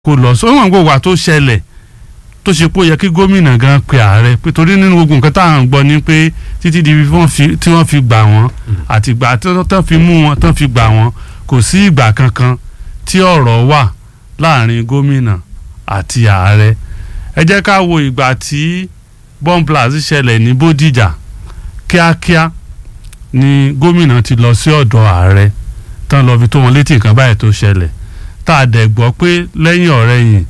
kó lọ sọ wọn gbogbo wa tó ṣẹlẹ̀ tó ṣe pé ó yẹ kí gómìnà gan pe ààrẹ pé torí nínú gbogbo nǹkan tá à ń gbọ́ ni pé títí di wọ́n fi- tí wọ́n fi gbà wọ́n àti ìgbà tí wọ́n tán fi mú wọn tán fi gbà wọ́n kò sí ìgbà kankan tí ọ̀rọ̀ wà láàrin gómìnà àti ààrẹ ẹ jẹ́ ká wo ìgbà tí bomblast ṣẹlẹ̀ ní Bódìjà kíákíá ni gómìnà ti lọ sí ọ̀dọ̀ ààrẹ tán lọ fi tó wọn létí nǹkan báyìí tó ṣẹlẹ̀ tá a dẹ̀ gbọ́ pé lẹ́yìn ọ̀rẹ́yìn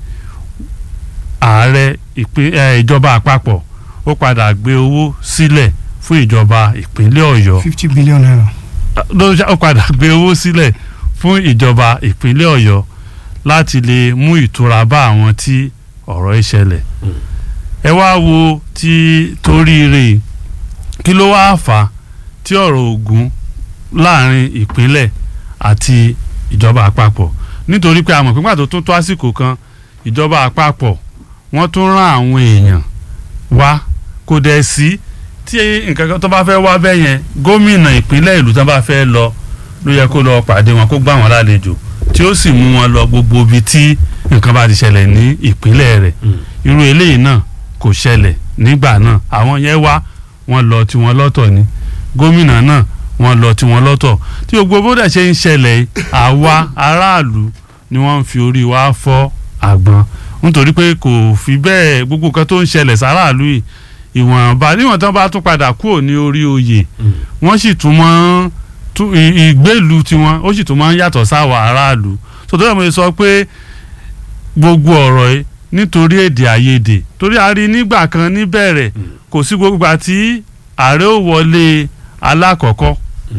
ààrẹ ìpín ẹ, ìjọba àpapọ̀ ó padà gbé owó sílẹ̀ fún ìjọba ìpínlẹ̀ Ọ̀yọ́ fifty billion naira. ló ṣá- ó padà gbé owó sílẹ̀ fún ìjọba ìpínlẹ̀ Ọ̀yọ́ láti lè mú ìtura bá àwọn tí ọ̀rọ̀ yìí ṣẹlẹ̀ ẹ wá wo ti toríire kí ló wáá fà á tí ọ̀rọ̀ Ògùn láàrin ìpínlẹ̀ àti ìjọba àpapọ̀ nítorí pé a mọ̀ pé pàtó tó tó àsìkò kan ìjọba àpapọ̀ wọ́n tún rán àwọn èèyàn wá kò dẹ̀ sí tí nǹkan kan tó bá fẹ́ wá bẹ́ẹ̀ yẹn gómìnà ìpínlẹ̀ ìlú tó bá fẹ́ lọ ló yẹ kó lọ pàdé wọn kó gbà wọn lálejò tí ó sì mú wọn lọ gbogbo ibi tí nǹkan bá ti ṣẹlẹ̀ ní ìpínlẹ̀ rẹ̀ irú eléyìí náà kò ṣẹlẹ̀ nígbà náà àwọn yẹn wá wọn lọ tiwọn lọ́tọ̀ ni gómìnà náà wọn lọ tiwọn lọ́tọ̀ tí gbogbo bó dẹ̀ ṣe ń ṣẹlẹ̀ yìí àwa aráàlú ni wọ́n ń fi orí wa fọ́ àgbọn nítorí pé kò fi bẹ́ẹ̀ gbogbo nǹkan tó ń ṣẹlẹ̀ sáráàlú yìí ìwọ̀nba níwọ̀n tán bá tún padà kúrò ní orí oyè wọ́n sì tún mọ́ tún ì- ìgbélú tiwọn ó sì tún máa ń yàtọ̀ sáwọ̀ aráàlú sọtọ́ ẹ̀ mo sọ pé gbogbo ọ̀rọ̀ yìí nítorí èdè àìyedè torí a rí nígbà kan níbẹ̀rẹ̀ kò sí gbogbo àti ààrẹ ò wọlé alákọ̀ọ́kọ́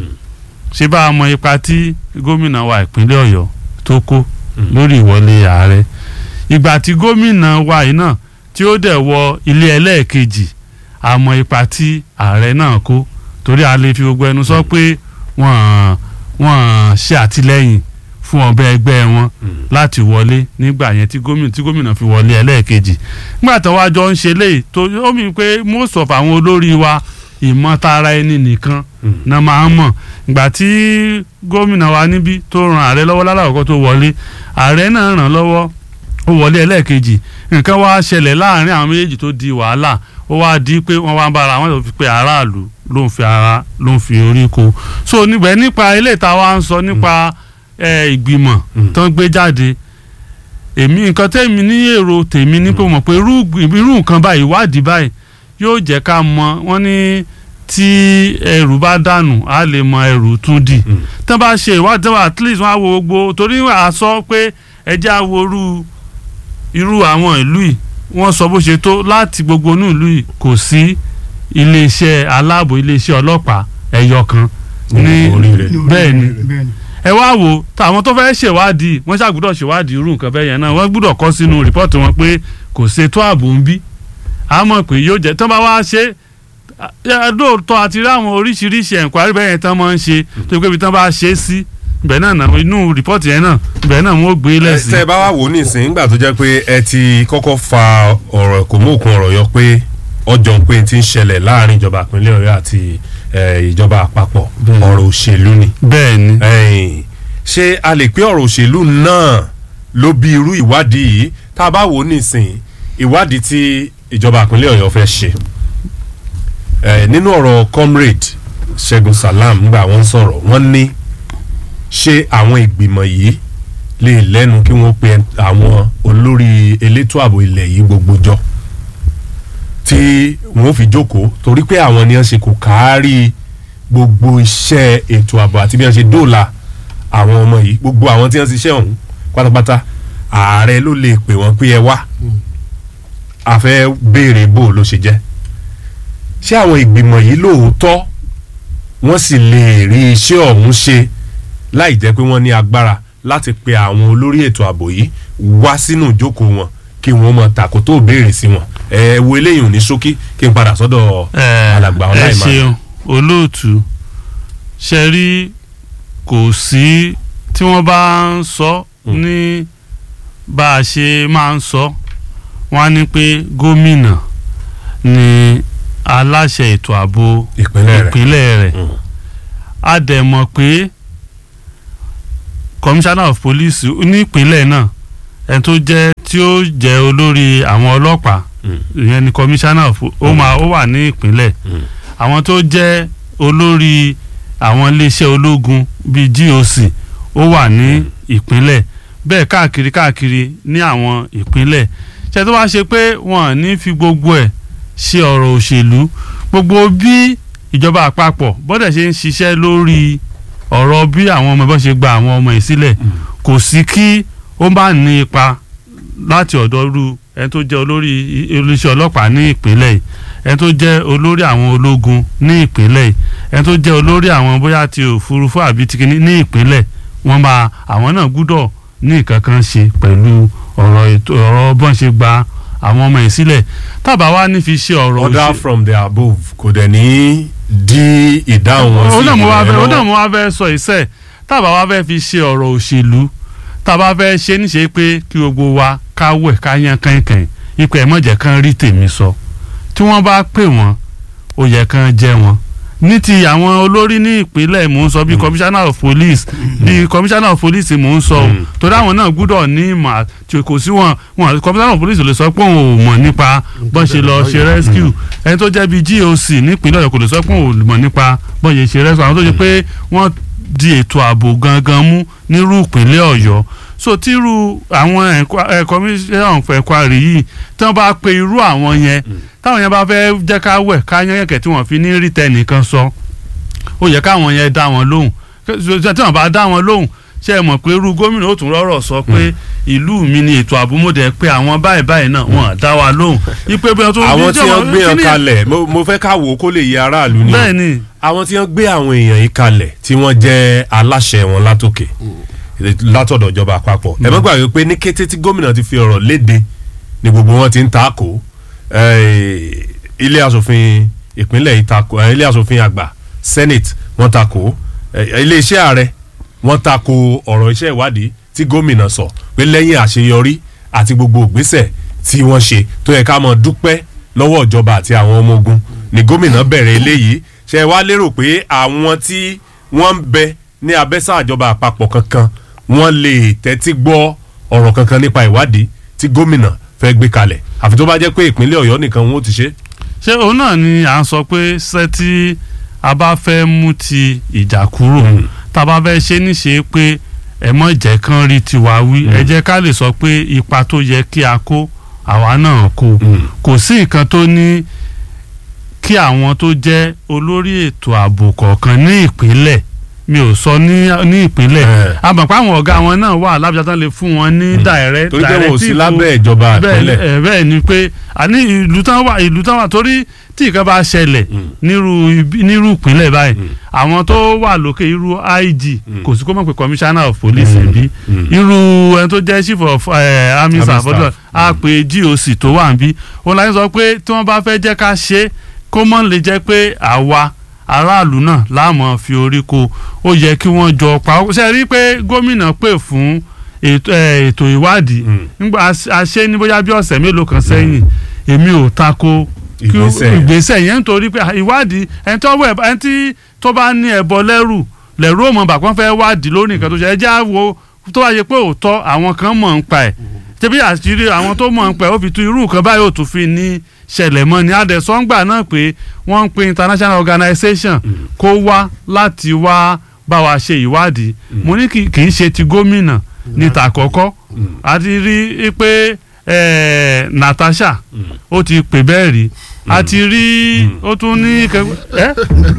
ṣé bá a mọ ipa tí gómìnà wa ìpínlẹ̀ ọ̀yọ́ tó kó lórí ìwọlé ààrẹ ìgbà tí gómìnà wa yìí náà tí ó dẹ̀ wọ ilé ẹlẹ́ẹ̀kejì a mọ ipa tí ààrẹ náà kó torí a lè fi gbogbo ẹnu sọ pé wọ́n wọ́n ṣe àtìlẹ́yìn fún ọbẹ̀ ẹgbẹ́ wọn láti wọlé nígbà yẹn tí gómìnà tí gómìnà fi wọlé ẹlẹ́ẹ̀kejì nígbà tó wá jọ ń ṣe léyìí tó ó mi pé most of àwọn olórí wa ìmọ̀tara ẹni nìkan náà máa ń mọ̀ ìgbà tí gómìnà wa níbí tó ran ààrẹ lọ́wọ́ lálàkọ́kọ́ tó wọlé ààrẹ náà ràn lọ́wọ́ ó wọlé ẹlẹ́ẹ̀kejì nǹkan wá ṣẹlẹ̀ láàrin àwọn méjèèjì tó di wàhálà ó wá di pé wọ́n wá ń bára wọn tó fi pé aráàlú ló ń fi ara ló ń fi orí ko so níbẹ̀ nípa ilé ìta wa ń sọ nípa ẹ, ìgbìmọ̀ tó ń gbé jáde èmi nǹkan tẹ́mi ní èrò tèmi ní pé mo mọ̀ pé irú irú nǹkan báyìí ìwádìí báyìí yóò jẹ́ ká mọ̀ wọ́n ní tí ẹrù bá dànù á lè mọ ẹrù tún dì tán bá ṣe ìwádìí tán bá at least wọ́n á wo gbogbo torí à sọ pé ẹjẹ́ á wo irú irú àwọn ìlú yìí wọ́n sọ bó ṣe tó láti gbogbo inú ìlú yìí kò sí iléeṣẹ́ aláàbò iléeṣẹ́ ọlọ́pàá ẹ̀yọ kan ní oríire. bẹ́ẹ̀ ni bẹ́ẹ̀ ni. ẹ wá wo táwọn tó fẹ́ ṣèwádìí wọ́n ṣàgbọ́dọ̀ ṣèwádìí irú nǹkan bẹ́ẹ̀ yẹn náà wọ́n gbọ́dọ̀ kọ́ sínú rìpọ́ọ̀tì wọn pé kò ṣètò ààbò ń bí a mọ̀ pé yóò jẹ́ tán bá wá ṣe é lóòótọ́ àti rí àwọn oríṣiríṣi ẹ̀ǹkwárí bẹ́ẹ̀ yẹn tán máa ń ṣe tó pé ibi tán bá ṣe é sí ibẹ̀ náà náà inú rìpọ́ọ̀tì yẹn náà ibẹ̀ náà wọ́n gbé lẹ́sìn. tẹ́ ẹ bá wà wò nísìnyí nígbà tó jẹ́ pé ẹ ti kọ́kọ́ fa ọ̀rọ̀ kò mú òkun ọ̀rọ̀ yọ pé ọjọ́ pé ti ń ṣẹlẹ̀ láàrin ìjọba ìpínlẹ̀ Ọ̀yọ́ àti eh, ìjọba àpapọ̀ Bẹ́ẹ̀ni. ọ̀rọ̀ òṣèlú ni bẹ́ẹ̀ ni ẹ̀yìn ṣé a lè pé ọ̀rọ̀ òṣèlú náà ló bí irú ìwádìí yìí tá a bá wò ó nísìnyí ìwádìí tí ìjọba ìpínlẹ̀ Ọ̀yọ́ fẹ́ ṣe Eh, nínú ọ̀rọ̀ comrade Ṣẹ́gun Salam nígbà wọ́n ń sọ̀rọ̀ wọ́n ní ṣé àwọn ìgbìmọ̀ yìí lè lẹ́nu kí wọ́n pe àwọn olórí elétò ààbò ilẹ̀ yìí gbogbo jọ tí wọ́n fi jókòó torí pé àwọn ni wọ́n ṣe kò kárí gbogbo iṣẹ́ ètò ààbò àti bí wọ́n ṣe dóòlà àwọn ọmọ yìí gbogbo àwọn tí wọ́n ti ṣiṣẹ́ ọ̀hún pátápátá ààrẹ ló lè pè wọ́n pé ẹ wá a fẹ́ béèrè bó ló ṣe jẹ́ ṣé àwọn ìgbìmọ̀ yìí lóòótọ́ wọ́n sì lè rí iṣẹ́ ọ̀hún ṣe láì jẹ́ pé wọ́n ní agbára láti pe àwọn olórí ètò ààbò yìí wá sínú ìjókòó wọn kí wọ́n mọ tàkó tó béèrè sí wọn ẹ wo eléyìí ò ní ṣókí kí n padà sọ́dọ̀ ẹ alàgbà ẹ ọláìmá ṣeun olóòtú ṣe rí kò sí tí wọ́n bá ń sọ ní bá a ṣe máa ń sọ wọ́n á ní pé gómìnà ni aláṣẹ ètò ààbò ìpínlẹ̀ rẹ̀ ìpínlẹ̀ rẹ̀ Mm. a dẹ̀ mọ̀ pé commissioner of police nípínlẹ̀ náà ẹni tó jẹ́ tí ó jẹ́ olórí àwọn ọlọ́pàá ìyẹn ni commissioner of ó máa ó wà ní ìpínlẹ̀ àwọn tó jẹ́ olórí àwọn iléeṣẹ́ ológun bíi GOC ó wà ní ìpínlẹ̀ bẹ́ẹ̀ káàkiri káàkiri ní àwọn ìpínlẹ̀ ṣe tó wá ṣe pé wọ́n ní fi gbogbo ẹ̀ ṣe ọ̀rọ̀ òṣèlú gbogbo bí ìjọba àpapọ̀ bọ́dẹ̀ ṣe ń ṣiṣẹ́ lórí ọ̀rọ̀ bí àwọn ọmọ ẹ̀bọ́n ṣe gba àwọn ọmọ yìí sílẹ̀ kò sí kí ó bá ní ipa láti ọ̀dọ̀ ru ẹni tó jẹ́ olórí iléeṣẹ́ ọlọ́pàá ní ìpínlẹ̀ yìí ẹni tó jẹ́ olórí àwọn ológun ní ìpínlẹ̀ yìí ẹni tó jẹ́ olórí àwọn bóyá ti òfurufú àbí ti kìíní ní ìpínlẹ̀ wọ́n máa àwọn náà gbúdọ̀ ní nǹkan kan ṣe pẹ̀lú ọ̀rọ̀ ètò ọ̀rọ̀ bọ́n ṣe gba àwọn ọmọ yìí sílẹ̀ tábà wá ní fi ṣe ọ̀rọ̀ order òṣè- from the above kò dẹ̀ ní dí ìdáhùn wọn sí ó náà mo wá fẹ́ ó ìrànlọ́wọ́. náà mo wá fẹ́ sọ ìṣe tábà wá fẹ́ fi ṣe ọ̀rọ̀ òṣèlú tábà fẹ́ ṣe níṣe pé kí gbogbo wa ká wẹ̀ ká yan kànkàn ipò ẹ̀ mọ̀jẹ̀ kan rí tèmi sọ tí wọ́n bá pè wọ́n ó yẹ kán jẹ́ wọn ní ti àwọn olórí ní ìpínlẹ̀ mò ń sọ bíi commissioner of police bíi commissioner of police mò ń sọ o Mm. torí àwọn náà gbúdọ̀ ní ìmọ̀ àti kò sí wọn wọn commissioner of police ò lè sọ pé òun ò mọ̀ nípa bọ́n ṣe lọ ṣe rescue ẹni tó jẹ́ bíi GOC nípínlẹ̀ Ọ̀yọ́ kò lè sọ pé òun ò mọ̀ nípa bọ́n ṣe ṣe rescue àwọn tó ṣe pé wọ́n di ètò ààbò gangan mú nírú ìpínlẹ̀ Ọ̀yọ́ so tírú àwọn commissioner of inquiry yìí tí wọ́n bá pe irú àwọn yẹn táwọn yẹn bá fẹ́ jẹ́ ká wẹ̀ ká yán yẹ̀kẹ́ tí wọ́n fi ní rí tẹnìkan sọ ó yẹ káwọn yẹn dá wọn lóhùn tí wọ́n bá dá wọn lóhùn ṣe é mọ̀ pé irú gómìnà ó tún rọ́rọ̀ sọ pé ìlú mi ni ètò àbúmọ̀dẹ pé àwọn báyìí báyìí náà wọ́n dá wa lóhùn ipe bí wọ́n tún àwọn tí wọ́n gbé hàn kíní- kalẹ̀ mo- mo fẹ́ ká wò ó kó lè yé aráàlú ni o. bẹ́ẹ̀ ni àwọn tí wọ́n gbé àwọn èèyàn yìí kalẹ̀ tí wọ́n jẹ́ aláṣẹ wọn látòkè látọ̀dọ̀ ìjọba àpapọ̀ ẹ má gbàgbé pé ní kété tí gómìnà ti fi ọ̀rọ̀ léde ni gbogbo wọn ti ń takò eh, ilé asòfin ìpínlẹ̀ yìí takò eh, ilé asòfin àgbà senate wọ́n takò eh, ilé iṣẹ́ ààrẹ wọ́n takò ọ̀rọ̀ iṣẹ́ ìwádìí tí gómìnà sọ pé lẹ́yìn àṣeyọrí àti gbogbo ìgbésẹ̀ tí wọ́n ṣe tó yẹ ká mọ̀ dúpẹ́ lọ́wọ́ ìjọba àti àwọn ọmọ ogun ni gómìnà bẹ̀rẹ̀ eléyìí ṣe wá lérò pé àwọn tí wọ́n ń bẹ ní abẹ́sà ìjọba àpapọ̀ kankan wọ́n lè tẹ́tí gbọ́ ọ̀rọ̀ kankan nípa ìwádìí tí gómìnà fẹ́ gbé kalẹ̀ àfi tó bá jẹ́ pé ìpínlẹ̀ ọ̀yọ́ nìkan wọn ò ti ṣe. ṣé òun náà ni à ń sọ pé ṣé tí a bá fẹ́ mú ti ìjà kúrò tá a bá fẹ́ ṣe níṣe pé ẹ mọ̀ jẹ́ kán rí tiwa wí ẹ jẹ́ ká lè sọ pé ipa tó yẹ kí a kó àwa náà kó kò sí nǹkan tó ní kí àwọn tó jẹ́ olórí ètò ààbò kọ̀ọ̀kan ní ìpínlẹ̀ mi ò sọ ní ní ìpínlẹ̀ Eh. àmọ̀pá àwọn ọ̀gá wọn náà wà lábíjá tán lè fún wọn ní direct torí pé wọn ò sí directive lábẹ́ ìjọba bẹ́ẹ̀ ìpínlẹ̀. ẹ, bẹ́ẹ̀ ni pé àní ìlú tán wà ìlú tán wà torí tí nǹkan bá ṣẹlẹ̀ nírú ibi- nírú ìpínlẹ̀ báyìí àwọn tó wà lókè irú IG kò sí kó mọ̀ pé commissioner of police bí irú ẹni tó jẹ́ chief of eh, army Army staff staff. ọdún á pe GOC tó wà níbí òun láti sọ pé tí wọ́n bá fẹ́ jẹ́ ká ṣe é, kó mọ̀ lè jẹ́ pé àwa aráàlú náà láàmú fi orí ko ó yẹ kí wọ́n jọ pa ó ṣe rí i pé gómìnà pè fún ètò eh, ètò ìwádìí Mm. nígbà a ṣe ní bóyá bí ọ̀sẹ̀ mélòó kan sẹ́yìn èmi ò tako kí ó- Ìgbésẹ̀. ìgbésẹ̀ yẹn nítorí pé ìwádìí ẹni tó wẹ̀ ẹni tí tó bá ní ẹ̀bọ lẹ́rù lẹ́rù òmò bàpọ́n fẹ́ wádìí lórí nǹkan tó ṣe ẹjẹ́ àwo tó bá yẹ pé òótọ́ àwọn kan mọ̀ ń pa ẹ̀ tẹ́bí àṣírí àwọn tó mọ̀ ń pa ẹ̀ ó fi tu irú nǹkan báyìí ò tún fi ní ṣẹlẹ̀ mọ́ ni adẹ̀sọ́ngbà náà pé wọ́n ń pe international organization kó wá láti wá bá wa ṣe ìwádìí mo ní kì kì í ṣe ti gómìnà ní tàkọ́kọ́ a ti rí i pé eh, Natasha ó ti pè bẹ́ẹ̀ rí a ti rí ó tún ní kẹ- ẹ́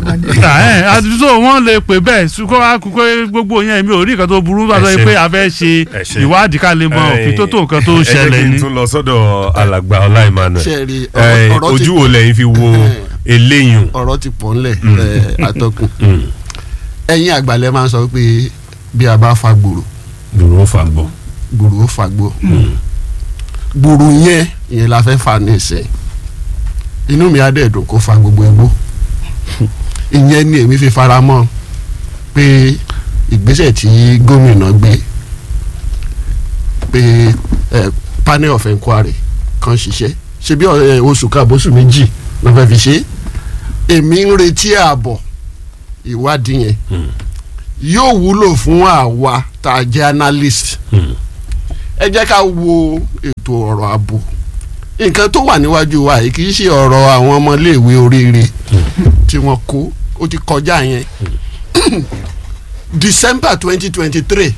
ẹ́ àdúgbò wọn lè pè bẹ́ẹ̀ ṣùkọ́ akókò gbogbo yẹn mi ò rí nǹkan tó burú bá sọ Ẹ ṣé. pé a fẹ́ ṣe Ẹ ṣé. ìwádìí ká lè mọ òfin tó tó nǹkan tó ẹ jẹ́ ṣẹlẹ̀ kí n ní. tún lọ sọ́dọ̀ alàgbà ọlá Emmanuel ṣe rí Eh, ọ̀rọ̀- ọ̀rọ̀ ti- ojú wo lẹ́yìn fi wo eléyìn ọ̀rọ̀ ti pọ̀ ńlẹ̀ ẹ̀, atọ́kùn ẹ̀yin àgbàlẹ̀ máa ń sọ pé bí a bá fa gbòòrò dùrú fà gbọ́. gbòòrò ó fa gbò gbòòrò yẹn ìyẹn la fẹ́ fa ní ìsẹ̀ inú mi á dẹ̀ dùn kó fa gbogbo igbó ìyẹn ni èmi fi fara mọ́ pé ìgbésẹ̀ tí gómìnà gbé pé ẹ, panel of enquiry kan ṣiṣẹ́ ṣe bí ẹ, oṣù kan àbóṣù méjì ló fẹ́ fi ṣe èmi ń retí ààbọ̀ ìwádìí yẹn yóò wúlò fún àwa tá a jẹ́ analyst ẹ jẹ́ ká wo ètò ọ̀rọ̀ ààbò nǹkan tó wà níwájú wa yìí kì í ṣe ọ̀rọ̀ àwọn ọmọléèwé oríire tí wọ́n kó ó ti kọjá yẹn December twenty twenty three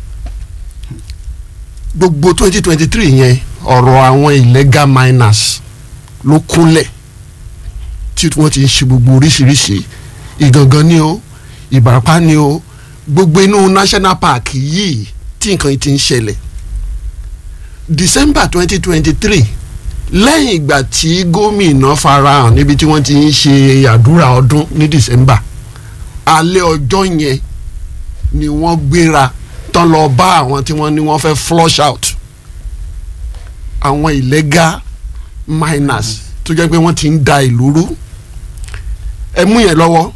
gbogbo twenty twenty three yẹn ọ̀rọ̀ àwọn illegal miners ló kúnlẹ̀ tí wọ́n ti ń ṣe gbogbo oríṣiríṣi ìgangan ni o ìbàràpá ni o gbogbo inú national park yìí tí nǹkan yìí ti ń ṣẹlẹ̀ December twenty twenty three lẹ́yìn ìgbà tí gómìnà farahàn níbi tí wọ́n ti ń ṣe àdúrà ọdún ní December alẹ́ ọjọ́ yẹn ni wọ́n gbéra tán lọ bá àwọn tí wọ́n ní wọ́n fẹ́ flush out àwọn illegal miners tó jẹ́ pé wọ́n ti ń da ìlú rú ẹ mú yẹn lọ́wọ́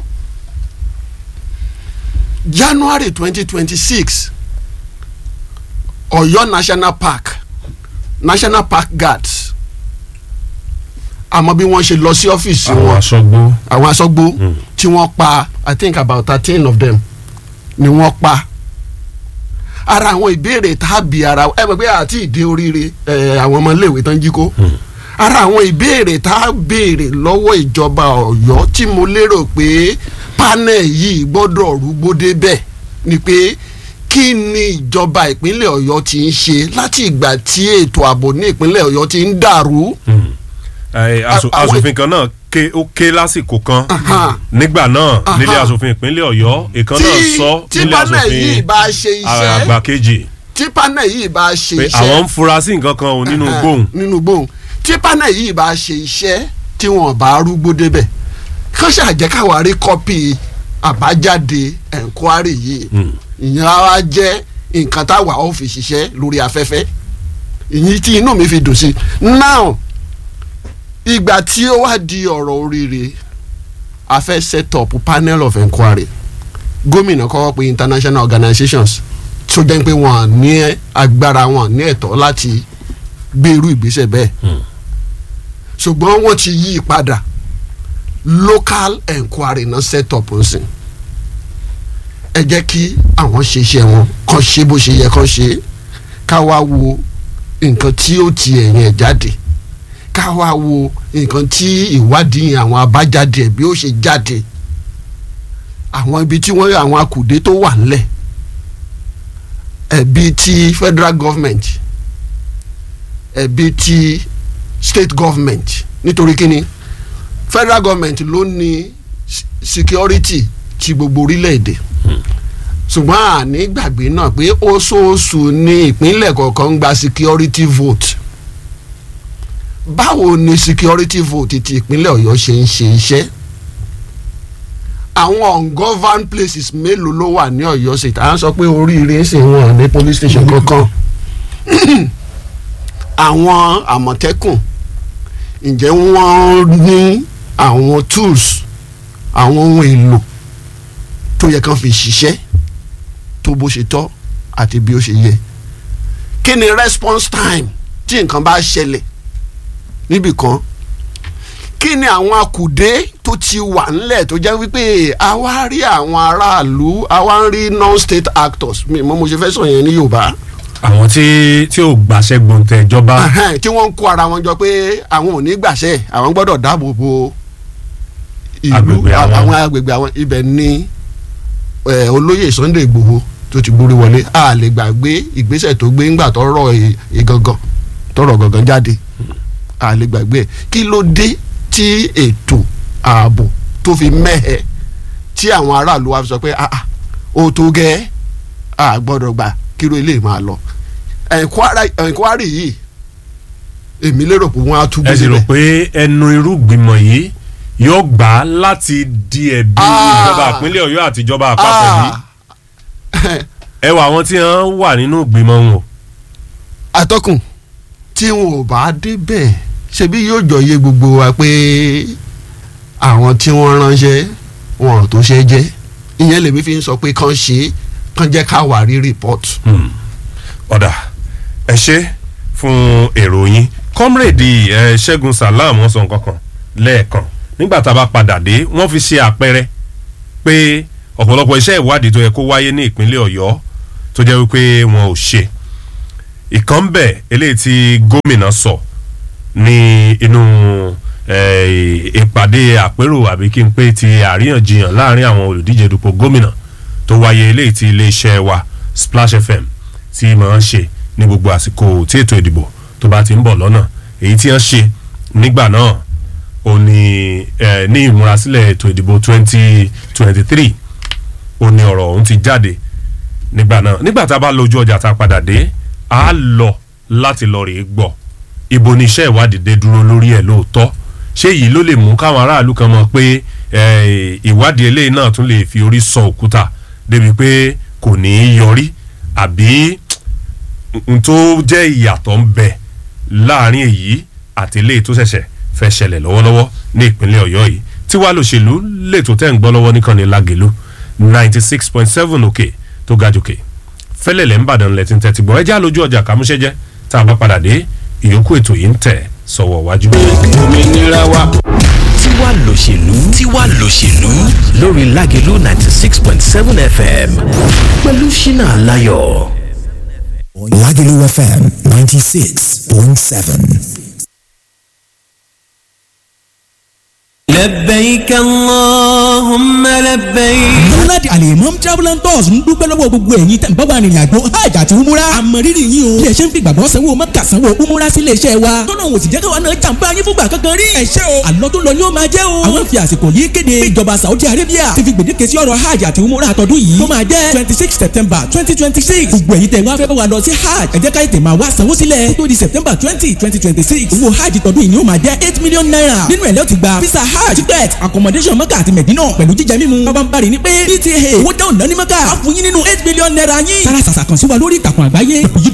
January twenty twenty six Ọ̀yọ́ National Park National Park Guards àmọ́ bí wọ́n ṣe lọ sí ọ́fíìsì àwọn wọn aṣọ́gbó àwọn aṣọ́gbó tí wọ́n pa I think about thirteen of them ni wọ́n pa ara àwọn ìbéèrè tàbí ara ẹ mọ̀ pé àti ìdí oríire ẹ, àwọn ọmọléèwé tán jí kó ara àwọn ìbéèrè tá a béèrè lọ́wọ́ ìjọba Ọ̀yọ́ tí mo lérò pé panel yìí gbọ́dọ̀ rúgbó débẹ̀ ni pé kí ni ìjọba ìpínlẹ̀ Ọ̀yọ́ ti ń ṣe láti ìgbà tí ètò ààbò ní ìpínlẹ̀ Ọ̀yọ́ ti ń dàrú. Ẹ, aṣo- àwọn- aṣòfin kan náà ké ó ké lásìkò kan Aha. nígbà náà Aha. nílé aṣòfin ìpínlẹ̀ Ọ̀yọ́ ìkan náà tí sọ tí nílé panel yìí aṣòfin bá ṣe iṣẹ́ àgbà kejì tí panel yìí bá ṣe pé iṣẹ́ àwọn ń fura sí nǹkan kan ò nínú Ẹhẹn, gbóhùn nínú gbóhùn tí panel yìí bá ṣe iṣẹ́ tí wọ́n bá rúgbó débẹ̀ kán ṣàjẹ́ káwa rí kọ́pì àbájáde ẹ̀ńkwárì yìí ìyẹn á wá jẹ́ nǹkan táwa ó fi ṣiṣẹ́ lórí afẹ́fẹ́ ìyẹn tí inú mi fi dùn sí now ìgbà tí ó wá di ọ̀rọ̀ oríire a fẹ́ set up panel of enquiry gómìnà kọ́kọ́ pé international organizations tó jẹ́ pé wọ́n ní agbára wọn ní ẹ̀tọ́ láti gbé irú ìgbésẹ̀ bẹ́ẹ̀ ṣùgbọ́n wọ́n ti yí i padà local enquiry náà set up ń sìn ẹ jẹ́ kí àwọn ṣe iṣẹ́ wọn kàn ṣe bó ṣe yẹ kàn ṣe ká wá wo nǹkan tí ó ti ẹ̀yìn ẹ̀ jáde ká wá wo nǹkan tí ìwádìí àwọn abájáde ẹ̀ bí ó ṣe jáde àwọn ibi tí wọ́n àwọn akùdé tó wà ńlẹ̀ ẹ̀bi ti federal government ẹ̀bi ti state government nítorí kíni federal government ló ní s- security ti gbogbo orílẹ̀-èdè ṣùgbọ́n àní gbàgbé náà pé oṣooṣù ní ìpínlẹ̀ kọ̀ọ̀kan ń gba security vote báwo ni security vote ti ìpínlẹ̀ ọ̀yọ́ ṣe ń ṣe iṣẹ́ àwọn ungoverned places mélòó ló wà ní ọ̀yọ́ state à ń sọ pé oríire ń sìn wọn ní police station kankan àwọn àmọ̀tẹ́kùn ǹjẹ́ wọ́n ní àwọn tools àwọn ohun èlò tó yẹ kán fi ṣiṣẹ́ tó bó ṣe tọ́ àti bí ó ṣe yẹ kí ni response time tí nǹkan bá ṣẹlẹ̀ níbì kan kí ni àwọn akùdé tó ti wà ńlẹ̀ tó jẹ́ wípé a wá rí àwọn aráàlú a wá ń rí non-state actors mi mo mo ṣe fẹ́ sọ yẹn ní Yorùbá àwọn tí tí ò gbàṣẹ gbòǹtẹ̀ ìjọba Ẹhẹ́n, tí wọ́n ń kó ara wọn jọ pé àwọn ò ní gbàṣẹ àwọn gbọ́dọ̀ dáàbò bo ìlú Agbègbè àwọn. àwọn agbègbè àwọn ibẹ̀ ni eh, olóyè Sunday Igboho tó ti gbórí wọlé a lè gbàgbé ìgbésẹ̀ tó gbé ńgbà tọrọ ì- ìgangan tọrọ gangan jáde a lè gbàgbé ẹ̀ kí ló dé tí ètò ààbò tó fi mẹ́hẹ̀ tí àwọn aráàlú wa fi sọ pé ah ah, ó tó gẹ́ a gbọ́dọ̀ gbà kíró ilé máa lọ Enquiry- enquiry yìí èmi lérò pé wọ́n á túbọ̀ ẹ sì rò síbẹ̀. pé ẹnu irú gbìmọ̀ yìí yóò gbà á láti di ẹ̀bi Ah. ìjọba ìpínlẹ̀ Ọ̀yọ́ àti ìjọba àpapọ̀ yìí Ah, ẹ wà àwọn tí wọ́n wà nínú gbìmọ̀ wọn o. atọ́kùn tí wọn ò bá débẹ̀ ṣebí yóò jọ yé gbogbo wa pé àwọn tí wọ́n ránṣẹ́ wọn ò tó ṣe jẹ́ ìyẹn lèmi fi ń sọ pé kàn ṣe kàn jẹ́ ká wà rí report. ọ̀dà ẹ ṣe fún èrò yín kọ́mrèdì ẹ ṣẹ́gun salam wọ́n sọ nǹkan kan lẹ́ẹ̀kan nígbà tá a bá padà dé wọ́n fi ṣe àpẹẹrẹ pé ọ̀pọ̀lọpọ̀ iṣẹ́ ìwádìí tó yẹ kó wáyé ní ìpínlẹ̀ ọ̀yọ́ tó jẹ́ wípé wọn ò ṣe ìkan bẹ̀ eléyìí tí gómìnà sọ ní inú eh, ìpàdé àpérò àbí kí n pé ti àríyànjiyàn láàrin àwọn olùdíje dupò gómìnà tó wáyé eléyìí tí iléeṣẹ́ wa Splash FM tí máa ń ṣe ní gbogbo àsìkò tí ètò ìdìbò tó bá ti ń bọ̀ lọ́nà èyí tí wọ́n ṣe nígbà náà ó ní eh, ní ìmúrasílẹ̀ ètò ìdìbò twenty twenty three ó ní ọ̀rọ̀ ọ̀hún ti jáde nígbà náà nígbà tá a bá lójú ọjà tá a padà dé a lọ láti lọ rèé gbọ́ ibo ni iṣẹ́ ìwádìí dé dúró lórí ẹ̀ lóòótọ́ ṣé èyí ló lè mú káwọn aráàlú kan mọ̀ pé eh, ìwádìí eléyìí náà tún lè fi orí sọ òkúta débi pé kò ní í yọrí àbí n tó jẹ́ ìyàtọ̀ ń bẹ láàrin èyí àti eléyìí tó ṣẹ̀ṣẹ̀ fẹ́ ṣẹlẹ̀ lọ́wọ́lọ́wọ́ ní ìpínlẹ̀ ọ̀yọ́ yìí tí wàá lòṣèlú lètò tẹ́ ń gbọ́ lọ́wọ́ nìkànnì lágẹ̀lú ninety six point seven òkè tó ga jòkè fẹ́lẹ̀lẹ̀ ń bàdàn lẹ́tí ń tẹ́tí gbọ́ ẹjẹ́ àlójú ọjà kàmúṣẹ́jẹ́ tá a bá padà dé ìyókù ètò yìí ń tẹ̀ sọ̀wọ́ wájú. òmìnira wa. tiwa lòṣèlú tiwa lòṣèlú lórí lágẹ̀lú ninety six point seven fm pẹ̀lú ṣínà aláyọ̀. Lagelu FM 96.7. لبيك اللهم لبيك Múnádì Alimam Travel and Tours ń dúpẹ́ lọ́wọ́ gbogbo ẹ̀yin tẹ̀ ń bá wa rìnrìn àjò hajj àti umura. Àmọ̀rírì yín o. Ilé iṣẹ́ ń fi gbàgbọ́ sanwó mẹ́ka sanwó umura sí ilé iṣẹ́ wa. Tọ́nà òsì jẹ́ káwa náà jàǹbá yín fúngbà kankan rí. Ẹ ṣé o. Àlọ́ tó lọ ni ó máa jẹ́ o. Àwọn fi àsìkò yìí kéde ìjọba Saudi Arabia ti fi gbèdéke sí ọ̀rọ̀ hajj àti umura àtọ́dún yìí. Tó máa jẹ́ twenty six September twenty twenty six. Gbogbo ẹ̀yin tẹ̀ wá fẹ́ bá wa lọ sí hajj. Ẹ jẹ́ ká ètè máa wá sanwó sílẹ̀. Kó tó di September twenty twenty twenty six. Owó hajj tọdún yìí ni ó máa jẹ́ eight million naira. Nínú ẹ̀ lẹ́ ti gba visa hajj ticket accommodation mọ́kà àti mẹ̀dínà pẹ̀lú jíjẹ mímu. Bàbá ń bari ní pé PTA owó dáhùn náà ní mọ́kà. A fún yín nínú eight million naira yín. Tara sàṣà kan sí wa lórí ìtàkùn àgbáyé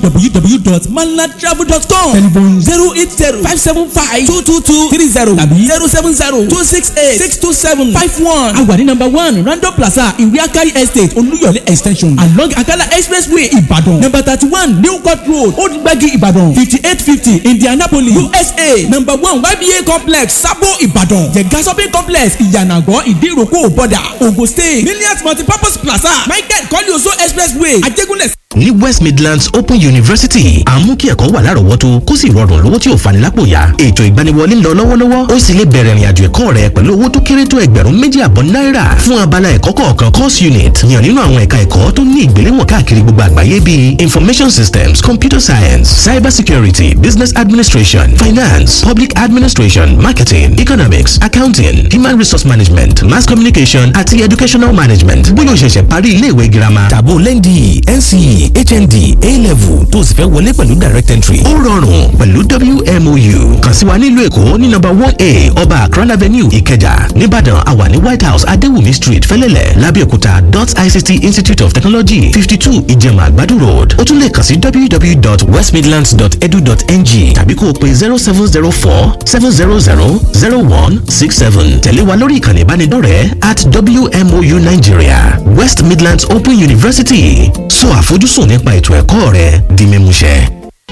www.manlatravel.com telephone zero eight zero five seven five two two two three zero tàbí zero seven zero two six eight six two seven five one. A wà ní number one Random Plaza Ìwé Akari Estate Olúyọ̀lé extension along Akala Expressway Ìbàdàn number thirty one New Court Road Old Gbagi Ìbàdàn fifty eight fifty Indianapolis USA number one YBA complex Sabo Ìbàdàn Jẹ̀gá shopping complex Ìyànàgọ́ Ìdíròkò Bọ̀dà Ogun State Millions Multipurpose Plaza Michael Kọ́líoso Expressway Ajégúnlẹ̀ ní west midlands open university à ń mú kí ẹ̀kọ́ wà lárọ̀ọ́wọ́tó kó sì rọrùn lówó tí ò fani lápò ya ètò ìgbaniwọlé ń lọ lọ́wọ́lọ́wọ́ ó sì lè bẹ̀rẹ̀ ìrìnàjò ẹ̀kọ́ rẹ pẹ̀lú owó tó kéré tó ẹgbẹ̀rún méjì àbọ̀ náírà fún abala ẹ̀kọ́ kọ̀ọ̀kan course unit yàn nínú àwọn ẹ̀ka ẹ̀kọ́ tó ní ìgbéléwọ̀n káàkiri gbogbo àgbáyé bíi information systems computer science cyber security business administration finance public administration marketing economics accounting human resource management mass communication àti educational management bóyá o ṣẹ̀ṣẹ̀ parí ilé ìwé girama tàbó lẹ́ndì nce hnd a-level tó o sì fẹ́ wọlé pẹ̀lú direct entry ó rọrùn pẹ̀lú wmou kàn sí wa nílùú èkó ní nọ́mbà one a ọba akran avenue ìkẹjà nìbàdàn àwa ní white house adéwùmí street fẹ́lẹ́lẹ̀ lábẹ́òkúta dot ict institute of technology fifty two ìjẹ̀mà àgbàdo road ó tún lè kàn sí www.westmidlands.edu.ng tàbí kó o pe zero seven zero four seven zero zero zero one six seven tẹ̀lé wa lórí ìkànnì ìbánidọ́rẹ̀ẹ́ at wmou nigeria west midlands open university sọ àfojúsùn nípa ètò ẹ̀kọ́ rẹ di mímúṣẹ.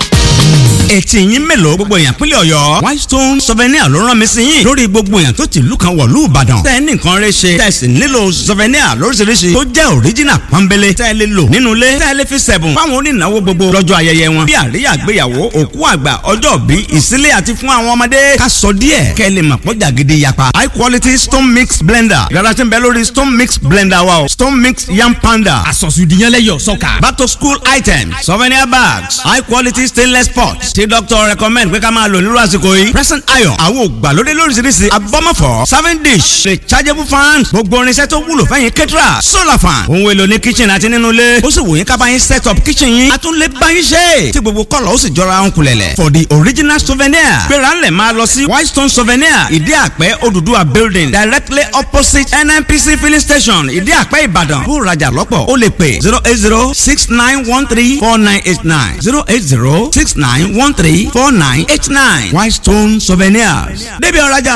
etí yín mélòó gbogbo èèyàn pínlẹ̀ ọ̀yọ́ whitestone souvenir ló rán mi sí yín lórí gbogbo èèyàn tó ti ìlú kan wọ̀lú ìbàdàn tẹ́ ẹ ní nǹkan rẹ ṣe tẹ́ ẹ sì nílò souvenir lóríṣiríṣi tó jẹ́ original pọ́nbélé tẹ́ ẹ lè lò nínú ilé tẹ́ ẹ lè fi sẹ̀bùn fáwọn onínáwó gbogbo lọ́jọ́ ayẹyẹ wọn bí àríyá àgbéyàwó òkú àgbà ọjọ́ bí ìsílé àti fún àwọn ọmọdé ká sọ díẹ̀ kẹ́ ẹ lè mọ̀ pọ́jà gidi yapa high quality stone mix blender yàrá tí ń bẹ lórí stone mix blender wa o stone mix yam panda àsọ̀sùdìyànlẹ́yọ̀ sọ́kà. back to school items souvenir bags high quality stainless pots tí doctor recommend pé ká máa lò nírú àsìkò yìí present iron àwọn ògbàlódé lóríṣiríṣi abọ́mọ̀fọ́ serving dish rechargeable fan gbogbo irinṣẹ́ tó wúlò fẹ́yìn kẹ́tìrà solar fan ohun èlò ní kitchen àti nínú ilé ó sì wò yín ká bá yín set up kitchen yín a tún lè bá yín ṣe tí gbogbo kọ́lọ̀ ó sì jọra ń kulẹ̀lẹ̀ for the original souvenir gbéra ńlẹ̀ máa lọ sí whitestone souvenir ìdí àpẹ́ Odùduwà building directly opposite nnpc filling station ìdí àpẹ́ ìbàdàn bó rajà lọ́pọ̀ ó lè pè zero eight zero six nine one three four nine eight nine zero eight zero six nine one three four nine eight nine whitestone souvenirs débi ọ̀rajà.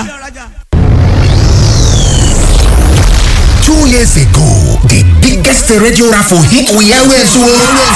Two years ago, the biggest radio raffle hit we always won.